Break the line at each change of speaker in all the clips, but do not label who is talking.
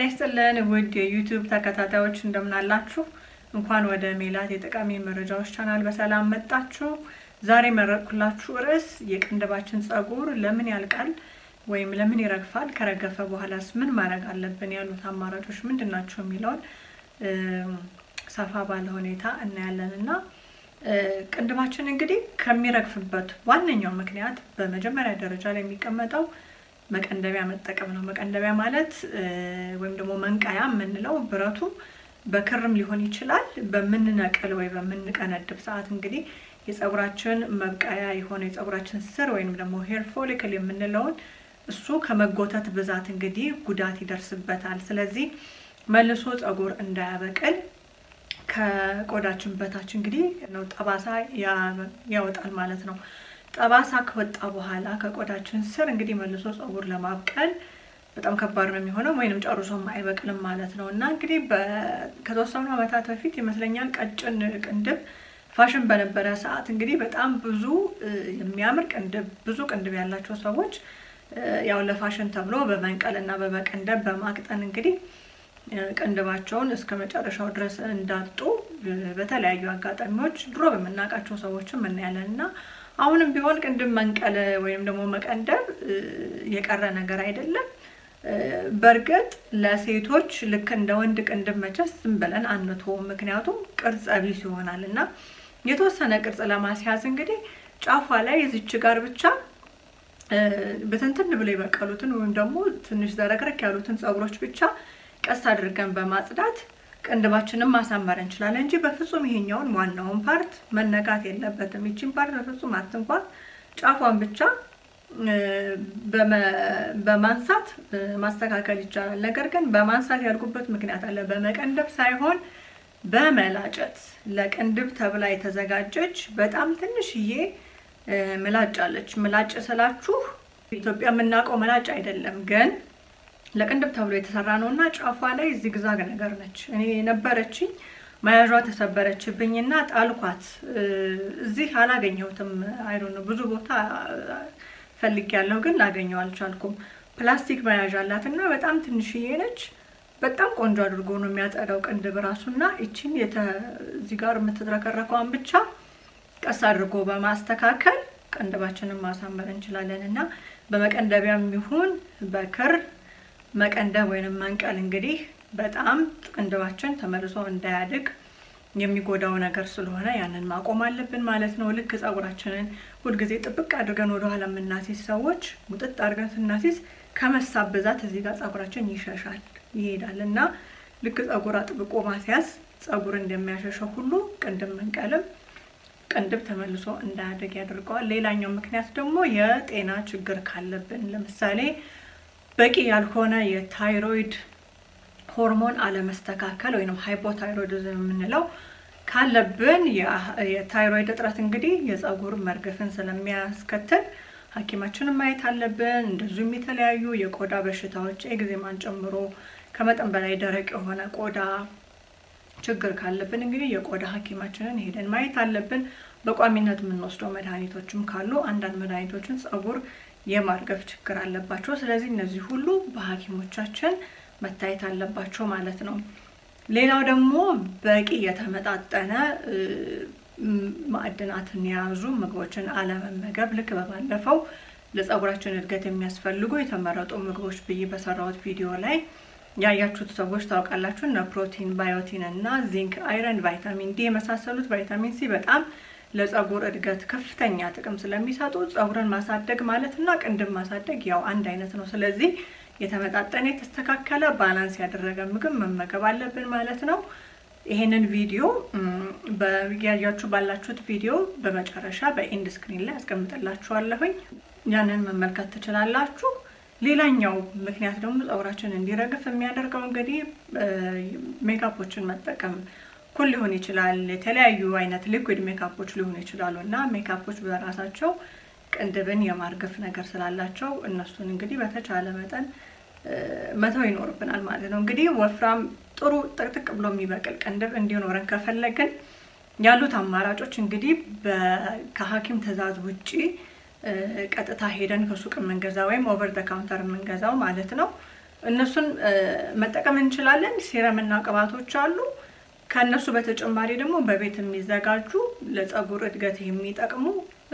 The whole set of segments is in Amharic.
ጤና ይስጥልን ውድ የዩቲዩብ ተከታታዮች እንደምናላችሁ። እንኳን ወደ ሜላት የጠቃሚ መረጃዎች ቻናል በሰላም መጣችሁ። ዛሬ መረጥኩላችሁ ርዕስ የቅንድባችን ጸጉር ለምን ያልቃል ወይም ለምን ይረግፋል፣ ከረገፈ በኋላስ ምን ማድረግ አለብን፣ ያሉት አማራጮች ምንድን ናቸው የሚለውን ሰፋ ባለ ሁኔታ እናያለን እና ቅንድባችን እንግዲህ ከሚረግፍበት ዋነኛው ምክንያት በመጀመሪያ ደረጃ ላይ የሚቀመጠው መቀንደቢያ መጠቀም ነው። መቀንደቢያ ማለት ወይም ደግሞ መንቀያ የምንለው ብረቱ በክርም ሊሆን ይችላል። በምንነቅል ወይ በምንቀነድብ ሰዓት እንግዲህ የጸጉራችን መብቀያ የሆነ የጸጉራችን ስር ወይም ደግሞ ሄር ፎሊክል የምንለውን እሱ ከመጎተት ብዛት እንግዲህ ጉዳት ይደርስበታል። ስለዚህ መልሶ ጸጉር እንዳያበቅል ከቆዳችን በታች እንግዲህ ነው ጠባሳ ያወጣል ማለት ነው። ጠባሳ ከወጣ በኋላ ከቆዳችን ስር እንግዲህ መልሶ ጸጉር ለማብቀል በጣም ከባድ ነው የሚሆነው፣ ወይንም ጨርሶም አይበቅልም ማለት ነው እና እንግዲህ ከተወሰኑ ዓመታት በፊት ይመስለኛል ቀጭን ቅንድብ ፋሽን በነበረ ሰዓት እንግዲህ በጣም ብዙ የሚያምር ቅንድብ ብዙ ቅንድብ ያላቸው ሰዎች ያው ለፋሽን ተብሎ በመንቀል እና በመቀንደብ በማቅጠን እንግዲህ ቅንድባቸውን እስከ መጨረሻው ድረስ እንዳጡ በተለያዩ አጋጣሚዎች ድሮ በምናውቃቸው ሰዎችም እናያለን እና አሁንም ቢሆን ቅንድብ መንቀል ወይም ደግሞ መቀንደብ የቀረ ነገር አይደለም። በእርግጥ ለሴቶች ልክ እንደ ወንድ ቅንድብ መቸስ ዝም ብለን አንተውም፣ ምክንያቱም ቅርጸ ቢስ ይሆናል እና የተወሰነ ቅርጽ ለማስያዝ እንግዲህ ጫፏ ላይ እዚች ጋር ብቻ በትንትን ብሎ የበቀሉትን ወይም ደግሞ ትንሽ ዘረግረክ ያሉትን ጸጉሮች ብቻ ቀስ አድርገን በማጽዳት ቅንድባችንን ማሳመር እንችላለን እንጂ በፍጹም ይሄኛውን ዋናውን ፓርት መነካት የለበትም። ይቺን ፓርት በፍጹም አትንኳት። ጫፏን ብቻ በማንሳት ማስተካከል ይቻላል። ነገር ግን በማንሳት ያልኩበት ምክንያት አለ። በመቀንደብ ሳይሆን በመላጨት ለቅንድብ ተብላ የተዘጋጀች በጣም ትንሽዬ ምላጭ አለች። ምላጭ ስላችሁ ኢትዮጵያ የምናውቀው ምላጭ አይደለም ግን ለቅንድብ ተብሎ የተሰራ ነው እና ጫፏ ላይ ዚግዛግ ነገር ነች። እኔ የነበረችኝ መያዣ ተሰበረችብኝ እና ጣልኳት። እዚህ አላገኘሁትም። አይዶ ነው ብዙ ቦታ ፈልግ ያለው ግን ላገኘው አልቻልኩም። ፕላስቲክ መያዣ አላት እና በጣም ትንሽዬ ነች። በጣም ቆንጆ አድርጎ ነው የሚያጸዳው ቅንድብ ራሱና ይችን እዚህ ጋር የምትትረከረከዋን ብቻ ቀስ አድርጎ በማስተካከል ቅንድባችንን ማሳመር እንችላለን እና በመቀንደቢያም ይሁን በክር መቀንደብ ወይንም መንቀል እንግዲህ በጣም ቅንድባችን ተመልሶ እንዳያድግ የሚጎዳው ነገር ስለሆነ ያንን ማቆም አለብን ማለት ነው። ልክ ጸጉራችንን ሁልጊዜ ጥብቅ አድርገን ወደኋላ የምናሲዝ ሰዎች ሙጥጥ አድርገን ስናሲዝ ከመሳብ ብዛት እዚህ ጋር ጸጉራችን ይሸሻል ይሄዳል እና ልክ ጸጉር አጥብቆ ማስያዝ ጸጉር እንደሚያሸሸው ሁሉ ቅንድብ መንቀልም ቅንድብ ተመልሶ እንዳያድግ ያደርገዋል። ሌላኛው ምክንያት ደግሞ የጤና ችግር ካለብን ለምሳሌ በቂ ያልሆነ የታይሮይድ ሆርሞን አለመስተካከል ወይም ሃይፖታይሮይዲዝም የምንለው ካለብን የታይሮይድ እጥረት እንግዲህ የጸጉር መርገፍን ስለሚያስከትል ሐኪማችንን ማየት አለብን። እንደዚሁም የተለያዩ የቆዳ በሽታዎች ኤግዜማን ጨምሮ ከመጠን በላይ ደረቅ የሆነ ቆዳ ችግር ካለብን እንግዲህ የቆዳ ሐኪማችንን ሄደን ማየት አለብን። በቋሚነት የምንወስደው መድኃኒቶችም ካሉ አንዳንድ መድኃኒቶችን ጸጉር የማርገፍ ችግር አለባቸው። ስለዚህ እነዚህ ሁሉ በሐኪሞቻችን መታየት አለባቸው ማለት ነው። ሌላው ደግሞ በቂ የተመጣጠነ ማዕድናትን የያዙ ምግቦችን አለመመገብ። ልክ በባለፈው ለጸጉራችን እድገት የሚያስፈልጉ የተመረጡ ምግቦች ብዬ በሰራሁት ቪዲዮ ላይ ያያችሁት ሰዎች ታውቃላችሁ። እነ ፕሮቲን፣ ባዮቲን እና ዚንክ፣ አይረን፣ ቫይታሚን ዲ የመሳሰሉት ቫይታሚን ሲ በጣም ለጸጉር እድገት ከፍተኛ ጥቅም ስለሚሰጡ ጸጉርን ማሳደግ ማለት እና ቅንድብ ማሳደግ ያው አንድ አይነት ነው። ስለዚህ የተመጣጠነ የተስተካከለ ባላንስ ያደረገ ምግብ መመገብ አለብን ማለት ነው። ይሄንን ቪዲዮ ያያችሁ ባላችሁት ቪዲዮ በመጨረሻ በኢንድ ስክሪን ላይ አስቀምጥላችኋለሁኝ ያንን መመልከት ትችላላችሁ። ሌላኛው ምክንያት ደግሞ ጸጉራችን እንዲረግፍ የሚያደርገው እንግዲህ ሜካፖችን መጠቀም ኩል ሊሆን ይችላል። የተለያዩ አይነት ሊኩዊድ ሜካፖች ሊሆኑ ይችላሉ እና ሜካፖች በራሳቸው ቅንድብን የማርገፍ ነገር ስላላቸው እነሱን እንግዲህ በተቻለ መጠን መተው ይኖርብናል ማለት ነው። እንግዲህ ወፍራም ጥሩ ጥቅጥቅ ብሎ የሚበቅል ቅንድብ እንዲኖረን ከፈለግን ያሉት አማራጮች እንግዲህ ከሐኪም ትዕዛዝ ውጪ ቀጥታ ሄደን ከሱቅ የምንገዛ ወይም ኦቨር ደ ካውንተር የምንገዛው ማለት ነው እነሱን መጠቀም እንችላለን። ሲረምና ቅባቶች አሉ። ከእነሱ በተጨማሪ ደግሞ በቤት የሚዘጋጁ ለፀጉር እድገት የሚጠቅሙ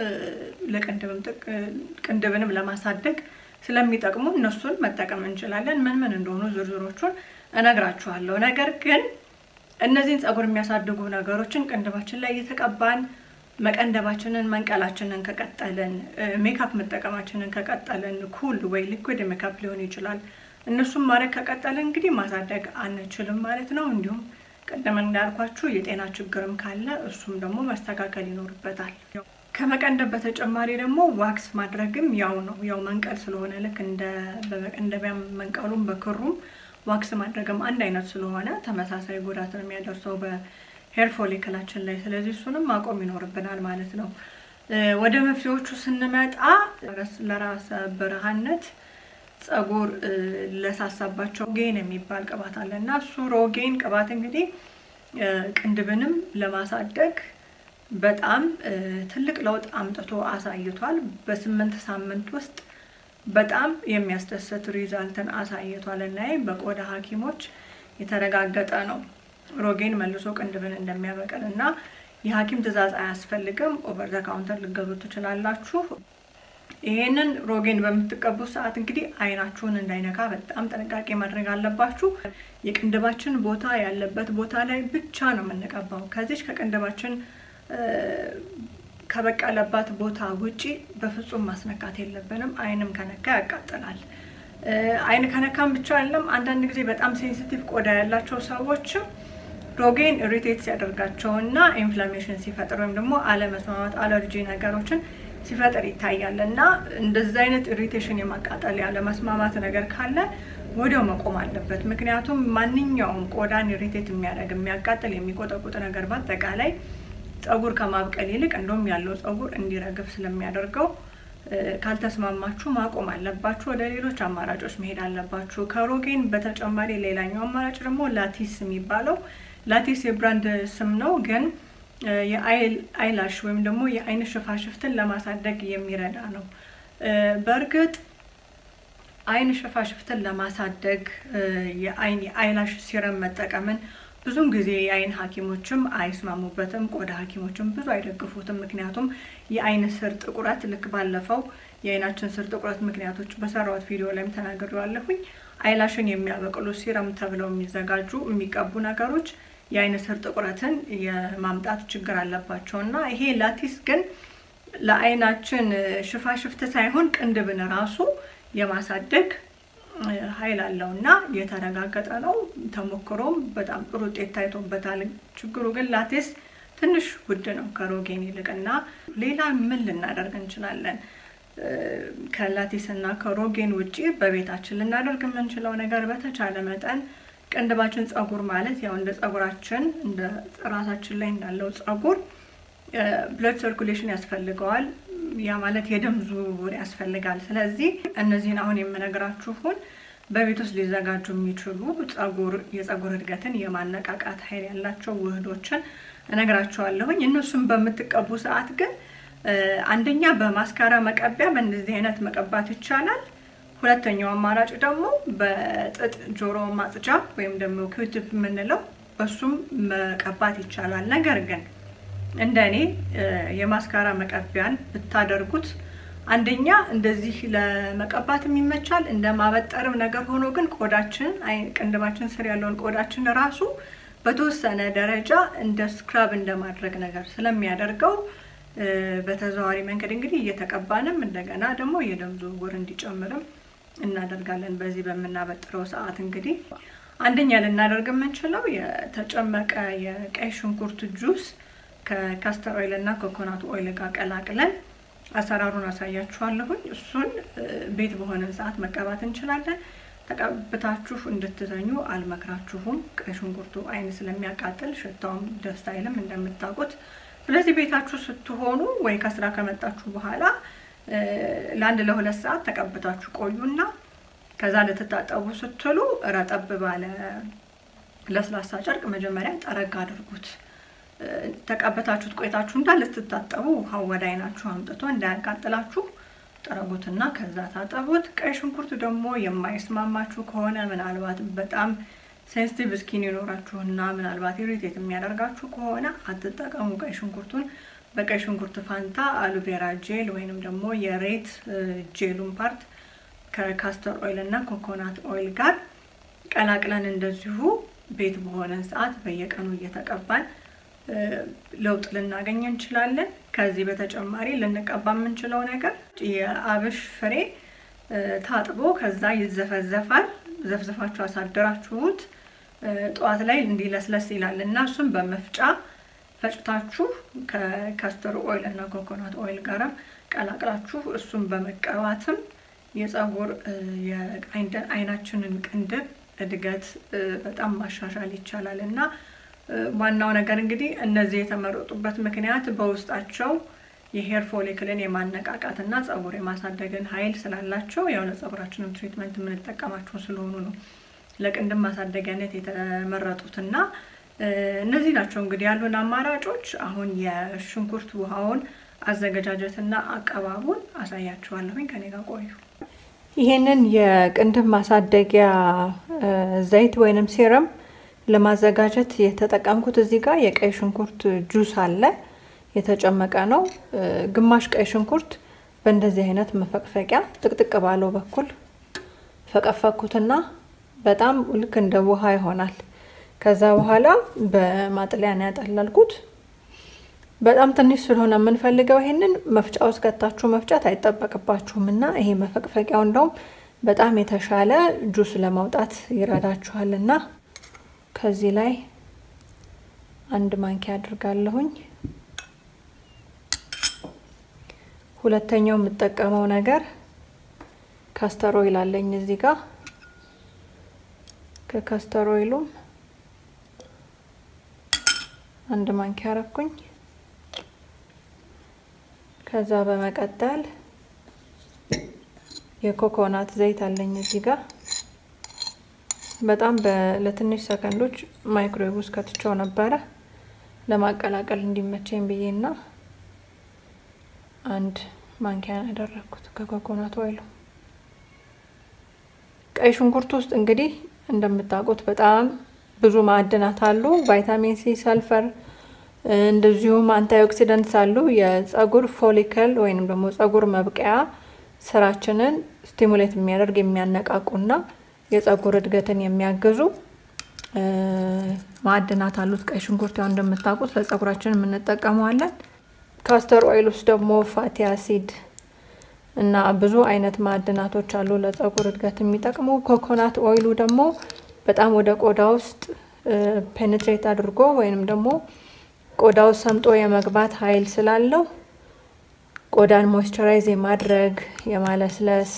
ቅንድብንም ለማሳደግ ስለሚጠቅሙ እነሱን መጠቀም እንችላለን። ምን ምን እንደሆኑ ዝርዝሮቹን እነግራችኋለሁ። ነገር ግን እነዚህን ፀጉር የሚያሳድጉ ነገሮችን ቅንድባችን ላይ እየተቀባን መቀንደባችንን መንቀላችንን ከቀጠልን፣ ሜካፕ መጠቀማችንን ከቀጠልን፣ ኩል ወይ ሊኩዊድ ሜካፕ ሊሆን ይችላል። እነሱም ማድረግ ከቀጠልን እንግዲህ ማሳደግ አንችልም ማለት ነው። እንዲሁም ቅድም እንዳልኳችሁ የጤና ችግርም ካለ እሱም ደግሞ መስተካከል ይኖርበታል። ከመቀንደብ በተጨማሪ ደግሞ ዋክስ ማድረግም ያው ነው። ያው መንቀል ስለሆነ ልክ እንደ በመቀንደቢያ መንቀሉም በክሩም ዋክስ ማድረግም አንድ አይነት ስለሆነ ተመሳሳይ ጉዳት ነው የሚያደርሰው በሄር ፎሊክላችን ላይ። ስለዚህ እሱንም ማቆም ይኖርብናል ማለት ነው። ወደ መፍትሄዎቹ ስንመጣ ለራሰ በረሃነት ጸጉር ለሳሳባቸው ሮጌን የሚባል ቅባት አለ እና እሱ ሮጌን ቅባት እንግዲህ ቅንድብንም ለማሳደግ በጣም ትልቅ ለውጥ አምጥቶ አሳይቷል። በስምንት ሳምንት ውስጥ በጣም የሚያስደስት ሪዛልትን አሳይቷል እና በቆዳ ሐኪሞች የተረጋገጠ ነው። ሮጌን መልሶ ቅንድብን እንደሚያበቅል እና የሐኪም ትዕዛዝ አያስፈልግም። ኦቨር ዘ ካውንተር ልገዙ ትችላላችሁ። ይሄንን ሮጌን በምትቀቡ ሰዓት እንግዲህ አይናችሁን እንዳይነካ በጣም ጥንቃቄ ማድረግ አለባችሁ። የቅንድባችን ቦታ ያለበት ቦታ ላይ ብቻ ነው የምንቀባው። ከዚች ከቅንድባችን ከበቀለባት ቦታ ውጪ በፍጹም ማስነካት የለብንም። አይንም ከነካ ያቃጥላል። አይን ከነካም ብቻ አይደለም፣ አንዳንድ ጊዜ በጣም ሴንሲቲቭ ቆዳ ያላቸው ሰዎችም ሮጌን ኢሪቴት ሲያደርጋቸው እና ኢንፍላሜሽን ሲፈጥር ወይም ደግሞ አለመስማማት አለርጂ ነገሮችን ሲፈጥር ይታያል እና እንደዚህ አይነት ኢሪቴሽን የማቃጠል ያለመስማማት ነገር ካለ ወዲያው መቆም አለበት። ምክንያቱም ማንኛውም ቆዳን ኢሪቴት የሚያደርግ የሚያቃጥል፣ የሚቆጠቁጥ ነገር በአጠቃላይ ጸጉር ከማብቀል ይልቅ እንደውም ያለው ጸጉር እንዲረግፍ ስለሚያደርገው ካልተስማማችሁ ማቆም አለባችሁ። ወደ ሌሎች አማራጮች መሄድ አለባችሁ። ከሮጌን በተጨማሪ ሌላኛው አማራጭ ደግሞ ላቲስ የሚባለው ላቲስ የብራንድ ስም ነው ግን የአይላሽ ወይም ደግሞ የአይን ሽፋሽፍትን ለማሳደግ የሚረዳ ነው። በእርግጥ አይን ሽፋሽፍትን ለማሳደግ የአይን የአይላሽ ሲረም መጠቀምን ብዙም ጊዜ የአይን ሐኪሞችም አይስማሙበትም። ቆዳ ሐኪሞችም ብዙ አይደግፉትም። ምክንያቱም የአይን ስር ጥቁረት ልክ ባለፈው የአይናችን ስር ጥቁረት ምክንያቶች በሰራሁት ቪዲዮ ላይም ተናግሬዋለሁኝ። አይላሽን የሚያበቅሉ ሲረም ተብለው የሚዘጋጁ የሚቀቡ ነገሮች የአይን ስር ጥቁረትን የማምጣት ችግር አለባቸው እና ይሄ ላቲስ ግን ለአይናችን ሽፋሽፍት ሳይሆን ቅንድብን ራሱ የማሳደግ ኃይል አለው እና የተረጋገጠ ነው። ተሞክሮም በጣም ጥሩ ውጤት ታይቶበታል። ችግሩ ግን ላቴስ ትንሽ ውድ ነው ከሮጌን ይልቅ እና ሌላ ምን ልናደርግ እንችላለን? ከላቴስ እና ከሮጌን ውጪ በቤታችን ልናደርግ የምንችለው ነገር በተቻለ መጠን ቅንድባችን ጸጉር ማለት ያው እንደ ጸጉራችን እንደ ራሳችን ላይ እንዳለው ጸጉር ብለድ ሰርኩሌሽን ያስፈልገዋል። ያ ማለት የደም ዝውውር ያስፈልጋል። ስለዚህ እነዚህን አሁን የምነግራችሁን በቤት ውስጥ ሊዘጋጁ የሚችሉ ጸጉር የጸጉር እድገትን የማነቃቃት ኃይል ያላቸው ውህዶችን እነግራችኋለሁኝ። እነሱን በምትቀቡ ሰዓት ግን አንደኛ በማስካራ መቀቢያ በእንደዚህ አይነት መቀባት ይቻላል። ሁለተኛው አማራጭ ደግሞ በጥጥ ጆሮ ማጽጃ ወይም ደግሞ ኪውቲፕ የምንለው በሱም መቀባት ይቻላል። ነገር ግን እንደ እኔ የማስካራ መቀቢያን ብታደርጉት አንደኛ እንደዚህ ለመቀባትም ይመቻል፣ እንደ ማበጠርም ነገር ሆኖ ግን ቆዳችን ቅንድባችን ስር ያለውን ቆዳችን ራሱ በተወሰነ ደረጃ እንደ ስክራብ እንደማድረግ ነገር ስለሚያደርገው በተዘዋዋሪ መንገድ እንግዲህ እየተቀባንም እንደገና ደግሞ የደም ዝውውር እንዲጨምርም እናደርጋለን። በዚህ በምናበጥረው ሰዓት እንግዲህ አንደኛ ልናደርግ የምንችለው የተጨመቀ የቀይ ሽንኩርት ጁስ ከካስተር ኦይል እና ኮኮናት ኦይል ጋር ቀላቅለን አሰራሩን አሳያችኋለሁኝ። እሱን ቤት በሆነን ሰዓት መቀባት እንችላለን። ተቀብታችሁ እንድትተኙ አልመክራችሁም። ቀይ ሽንኩርቱ አይን ስለሚያቃጥል ሽታውም ደስ አይልም እንደምታውቁት። ስለዚህ ቤታችሁ ስትሆኑ ወይ ከስራ ከመጣችሁ በኋላ ለአንድ ለሁለት ሰዓት ተቀብታችሁ ቆዩና ከዛ ልትታጠቡ ስትሉ ረጠብ ባለ ለስላሳ ጨርቅ መጀመሪያ ጠረግ አድርጉት። ተቀበታችሁት ቆይታችሁ እንዳለ ስትታጠቡ ውሃው ወደ አይናችሁ አምጥቶ እንዳያቃጥላችሁ ጥረጉትና ከዛ ታጠቡት። ቀይ ሽንኩርት ደግሞ የማይስማማችሁ ከሆነ ምናልባት በጣም ሴንሲቲቭ ስኪን ይኖራችሁና ምናልባት ኢሪቴት የሚያደርጋችሁ ከሆነ አትጠቀሙ ቀይ ሽንኩርቱን። በቀይ ሽንኩርት ፋንታ አሉቬራ ጄል ወይንም ደግሞ የሬት ጄሉን ፓርት ከካስተር ኦይል እና ኮኮናት ኦይል ጋር ቀላቅለን እንደዚሁ ቤት በሆነን ሰዓት በየቀኑ እየተቀባን ለውጥ ልናገኝ እንችላለን። ከዚህ በተጨማሪ ልንቀባ የምንችለው ነገር የአብሽ ፍሬ ታጥቦ ከዛ ይዘፈዘፋል። ዘፍዘፋችሁ አሳደራችሁት ጠዋት ላይ እንዲለስለስ ይላል እና እሱም በመፍጫ ፈጭታችሁ ከካስተር ኦይል እና ኮኮናት ኦይል ጋርም ቀላቅላችሁ እሱም በመቀባትም የጸጉር የአይናችንን ቅንድብ እድገት በጣም ማሻሻል ይቻላል እና ዋናው ነገር እንግዲህ እነዚህ የተመረጡበት ምክንያት በውስጣቸው የሄር ፎሊክልን የማነቃቃት እና ጸጉር የማሳደግን ኃይል ስላላቸው ያው ለጸጉራችንም ትሪትመንት የምንጠቀማቸው ስለሆኑ ነው ለቅንድብ ማሳደጊያነት የተመረጡትና እነዚህ ናቸው እንግዲህ ያሉን አማራጮች። አሁን የሽንኩርት ውሃውን አዘገጃጀትና አቀባቡን አሳያችኋለሁኝ። ከኔ ጋር ቆዩ።
ይሄንን የቅንድብ ማሳደጊያ ዘይት ወይንም ሴረም ለማዘጋጀት የተጠቀምኩት እዚህ ጋር የቀይ ሽንኩርት ጁስ አለ፣ የተጨመቀ ነው። ግማሽ ቀይ ሽንኩርት በእንደዚህ አይነት መፈቅፈቂያ ጥቅጥቅ ባለው በኩል ፈቀፈኩትና በጣም ልክ እንደ ውሃ ይሆናል። ከዛ በኋላ በማጥለያ ነው ያጠለልኩት። በጣም ትንሽ ስለሆነ የምንፈልገው ይሄንን መፍጫ ውስጥ ከታችሁ መፍጨት አይጠበቅባችሁም እና ይሄ መፈቅፈቂያው እንደውም በጣም የተሻለ ጁስ ለማውጣት ይረዳችኋል እና ከዚህ ላይ አንድ ማንኪያ አድርጋለሁኝ። ሁለተኛው የምጠቀመው ነገር ካስተር ኦይል አለኝ እዚህ ጋር ከካስተር ኦይሉም አንድ ማንኪያ አረኩኝ። ከዛ በመቀጠል የኮኮናት ዘይት አለኝ እዚህ ጋር በጣም ለትንሽ ሰከንዶች ማይክሮዌቭ ውስጥ ከትቼው ነበረ ለማቀላቀል እንዲመቸኝ ብዬና አንድ ማንኪያ ያደረግኩት ከኮኮናት ኦይሉ። ቀይ ሽንኩርት ውስጥ እንግዲህ እንደምታውቁት በጣም ብዙ ማዕድናት አሉ። ቫይታሚን ሲ፣ ሰልፈር እንደዚሁም አንታይኦክሲደንትስ አሉ። የጸጉር ፎሊከል ወይንም ደግሞ ጸጉር መብቀያ ስራችንን ስቲሙሌት የሚያደርግ የሚያነቃቁና የጸጉር እድገትን የሚያግዙ ማዕድናት አሉት ቀይ ሽንኩርት። ያው እንደምታውቁት ለጸጉራችን የምንጠቀመዋለን። ካስተር ኦይል ውስጥ ደግሞ ፋቲ አሲድ እና ብዙ አይነት ማዕድናቶች አሉ ለጸጉር እድገት የሚጠቅሙ። ኮኮናት ኦይሉ ደግሞ በጣም ወደ ቆዳ ውስጥ ፔኔትሬት አድርጎ ወይንም ደግሞ ቆዳው ሰምጦ የመግባት ኃይል ስላለው ቆዳን ሞይስቸራይዝ የማድረግ የማለስለስ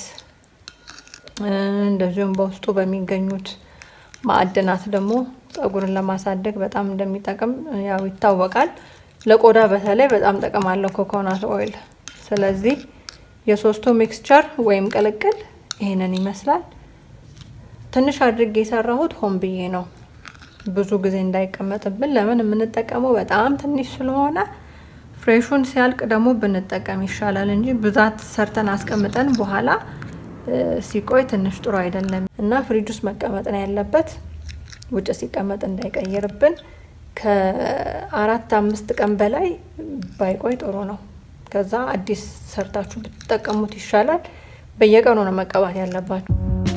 እንደዚሁም በውስጡ በሚገኙት ማዕድናት ደግሞ ጸጉርን ለማሳደግ በጣም እንደሚጠቅም ያው ይታወቃል። ለቆዳ በተለይ በጣም ጥቅም አለው ኮኮናት ኦይል። ስለዚህ የሶስቱ ሚክስቸር ወይም ቅልቅል ይሄንን ይመስላል። ትንሽ አድርጌ የሰራሁት ሆን ብዬ ነው፣ ብዙ ጊዜ እንዳይቀመጥብን። ለምን የምንጠቀመው በጣም ትንሽ ስለሆነ ፍሬሹን ሲያልቅ ደግሞ ብንጠቀም ይሻላል እንጂ ብዛት ሰርተን አስቀምጠን በኋላ ሲቆይ ትንሽ ጥሩ አይደለም እና ፍሪጅ ውስጥ መቀመጥ ነው ያለበት። ውጭ ሲቀመጥ እንዳይቀይርብን ከአራት አምስት ቀን በላይ ባይቆይ ጥሩ ነው። ከዛ አዲስ ሰርታችሁ ብትጠቀሙት ይሻላል። በየቀኑ ነው መቀባት ያለባችሁ።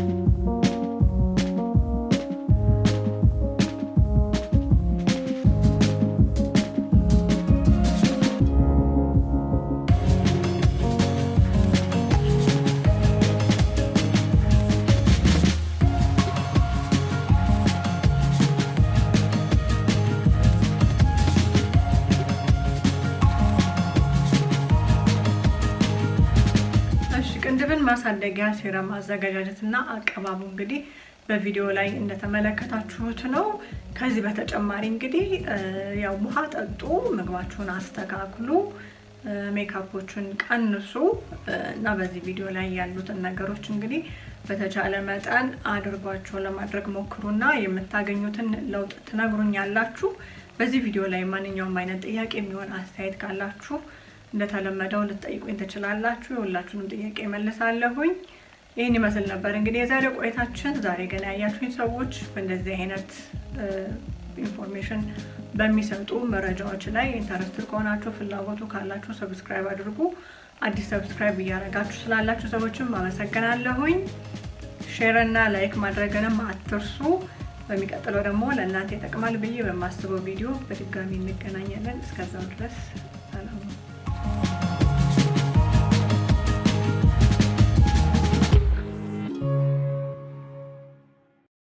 ቅንድብን ማሳደጊያ ሴረም አዘገጃጀትና አቀባቡ እንግዲህ በቪዲዮ ላይ እንደተመለከታችሁት ነው። ከዚህ በተጨማሪ እንግዲህ ያው ውሃ ጠጡ፣ ምግባችሁን አስተካክሉ፣ ሜካፖችን ቀንሱ እና በዚህ ቪዲዮ ላይ ያሉትን ነገሮች እንግዲህ በተቻለ መጠን አድርጓቸው ለማድረግ ሞክሩና የምታገኙትን ለውጥ ትነግሩኛላችሁ። በዚህ ቪዲዮ ላይ ማንኛውም አይነት ጥያቄ የሚሆን አስተያየት ካላችሁ እንደተለመደው ልትጠይቁኝ ትችላላችሁ። የሁላችሁንም ጥያቄ መልሳለሁኝ። ይህን ይመስል ነበር እንግዲህ የዛሬ ቆይታችን። ዛሬ ገና ያያችሁኝ ሰዎች በእንደዚህ አይነት ኢንፎርሜሽን በሚሰጡ መረጃዎች ላይ ኢንተረስትድ ከሆናችሁ ፍላጎቱ ካላችሁ ሰብስክራይብ አድርጉ። አዲስ ሰብስክራይብ እያደረጋችሁ ስላላችሁ ሰዎችም አመሰግናለሁኝ። ሼር እና ላይክ ማድረግንም አትርሱ። በሚቀጥለው ደግሞ ለእናንተ ይጠቅማል ብዬ በማስበው ቪዲዮ በድጋሚ እንገናኛለን። እስከዛው ድረስ ሰላም ነው።